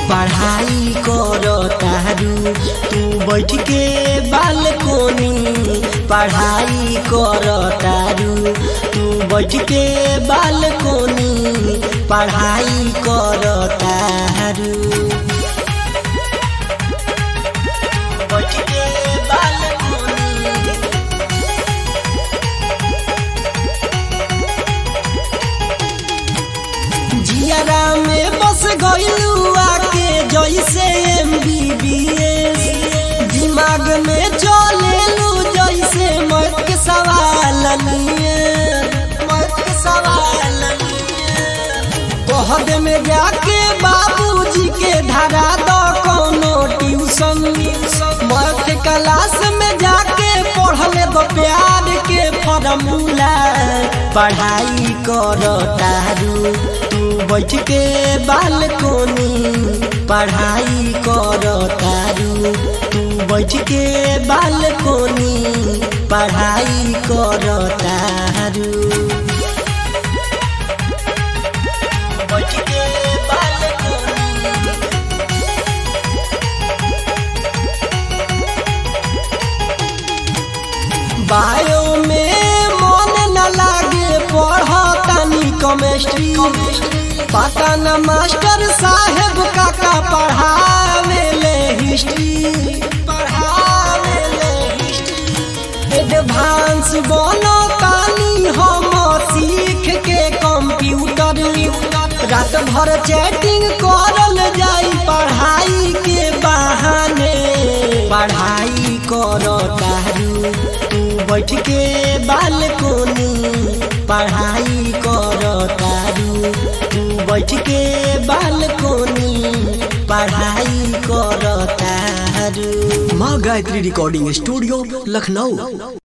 पढ़ाई कर तारू तू बैठ के बालकोनी पढ़ाई कर तारू तू बैठ के बालकोनी पढ़ाई कर तारू बैठ के बालकोनी जियारा में बस गइलू आके जैसे एम बी बी एस दिमाग में चलेलू जैसे मौत के सवाल लिए मौत के सवाल कहद में जाके बाबूजी के धरा दो कोनो ट्यूशन मौत क्लास में जाके पढ़ले दो प्यार के फॉर्मूला पढ़ाई कर तारू तू बैठ के बालकोनी पढ़ाई कर तारू तू बैठ के बालकोनी पढ़ाई कर तारू बैठ के बालकोनी बायो में मन न लागे पढ़तानी केमिस्ट्री पता न मास्टर साहेब काका पढ़ावे ले हिस्ट्री पढ़ावे ले हिस्ट्री एडवांस बनो तानी हम सीख के कंप्यूटर रात भर चैटिंग करल जाई पढ़ाई के बहाने पढ़ाई कर तारू तू बैठ के बालकोनी पढ़ाई कर तारू तू बैठ के बालकोनी पढ़ाई कर तारू माँ गायत्री रिकॉर्डिंग स्टूडियो लखनऊ